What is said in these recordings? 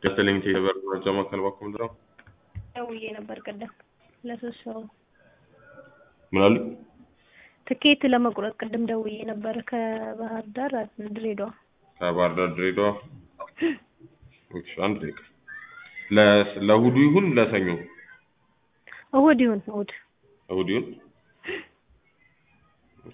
ገዝተልኝ ቴሌብር መረጃ ማዕከል ባኮ ምንድን ነው? ደውዬ ነበር ቅድም ለሶስት ሰው ምን አሉ? ትኬት ለመቁረጥ ቅድም ደውዬ ነበር ከባህር ዳር ድሬዳዋ። ከባህር ዳር ድሬዳዋ። እሺ አንድ ደቂቃ ለ- ለእሑዱ ይሁን ለሰኞ? እሑድ ይሁን እሑድ። እሑድ ይሁን። እሺ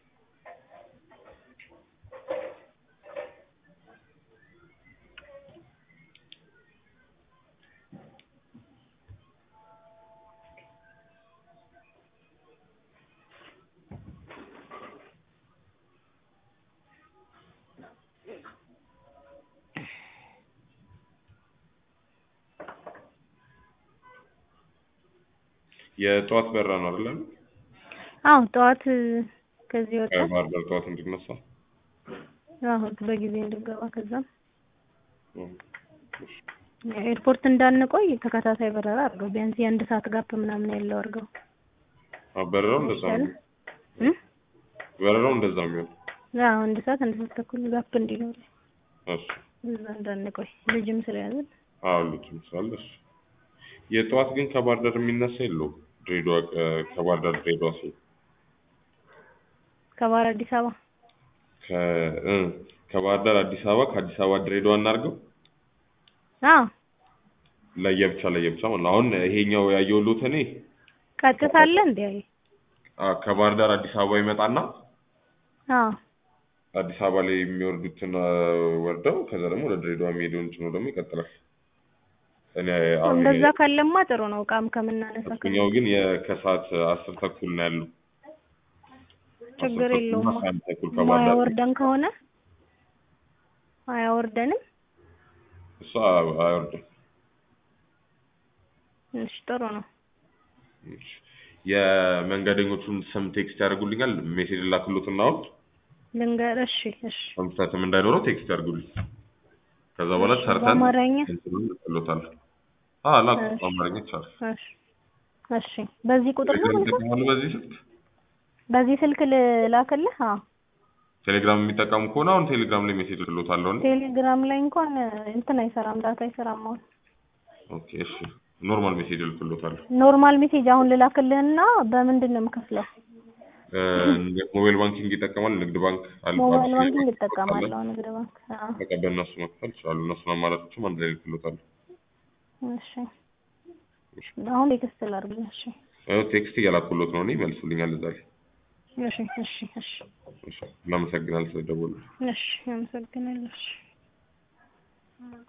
የጠዋት በራ ነው አይደለም? አዎ ጠዋት ከዚህ ወጣ ከባህር ዳር ጠዋት እንድነሳ አዎ በጊዜ እንድገባ ከዛም እም፣ እሺ። ኤርፖርት እንዳንቆይ ተከታታይ በረራ አድርገው ቢያንስ የአንድ ሰዓት ጋፕ ምናምን ያለው አድርገው አዎ፣ በረራው እንደዛ ነው። እም? በረራው እንደዛ ነው። አዎ አንድ ሰዓት አንድ ሰዓት ተኩል ጋፕ እንዲኖር እሺ እዛ እንዳንቆይ ልጅም ስለያዝን አዎ ልጅ ምሳሌ እሺ። የጠዋት ግን ከባህር ዳር የሚነሳ የለውም። ድሬዳዋ እ፣ ከባህር ዳር ድሬዳዋ ሲል ከባህር አዲስ አበባ ከ እ ከባህር ዳር አዲስ አበባ ከአዲስ አበባ ድሬዳዋ እናድርገው አዎ ለየብቻ ለየብቻ ማለት ነው። አሁን ይሄኛው ያየሁት እኔ ቀጥታ አለ እንዴ አይ አ፣ ከባህር ዳር አዲስ አበባ ይመጣና አዎ አዲስ አበባ ላይ የሚወርዱትን አ፣ ወርደው ከዛ ደግሞ ወደ ድሬዳዋ የሚሄደውን ጭኖ ደግሞ ይቀጥላል። እኔ አሁን እንደዛ ካለማ ጥሩ ነው እቃም ከምናነሳ ከ- እኛው ግን የከሰዓት አስር ተኩል ነው ያለው። ችግር አስር ተኩል የለውም እና አንድ ተኩል ከባህር ዳር ማያወርደን ከሆነ አያወርደንም እሷ አይወርድም። እሺ ጥሩ ነው እሺ። የመንገደኞቹን ስም ቴክስት ያደርጉልኛል። ሜሴጅ ላክሎትና አሁን ልንገር እሺ እሺ ኮንሰርትም እንዳይኖረው ቴክስት ያድርጉልኝ። ከዛ በኋላ እሺ፣ ሰርተን በአማርኛ? እንትኑን ልክሎታል። አዎ ላክ እሺ። በአማርኛ ይቻላል። እሺ እሺ በዚህ ቁጥር ነው ቴሌግራም የምልከው? ይጠቀማሉ በዚህ ስልክ? በዚህ ስልክ ልላክልህ አዎ ቴሌግራም የሚጠቀሙ ከሆነ አሁን ቴሌግራም ላይ ሜሴጅ ልክሎታለሁ። እኔ። ቴሌግራም ላይ እንኳን እንትን አይሰራም ዳታ አይሰራም አሁን ኦኬ እሺ። ኖርማል ሜሴጅ ልክሎታለሁ። ኖርማል ሜሴጅ አሁን ልላክልህና በምንድን ነው የምከፍለው እ፣ ሞባይል ባንኪንግ ይጠቀማል። ንግድ ባንክ አለ። ሞባይል አቢሲኒያ ባንኪንግ ባንክ እጠቀማለሁ አለ። ንግድ ባንክ አዎ በቃ በእነሱ መክፈል ይችላሉ። እነሱን አማራጮችም አንድ ላይ ልክሎታለሁ። እሺ አሁን ቴክስት ላድርግልህ እሺ ያው ቴክስት እያላኩሎት ነው እኔ መልሱልኛል እዛ ላይ። እሺ እሺ እሺ እሺ እናመሰግናለን ስለደወሉ። እሺ አመሰግናለሁ እሺ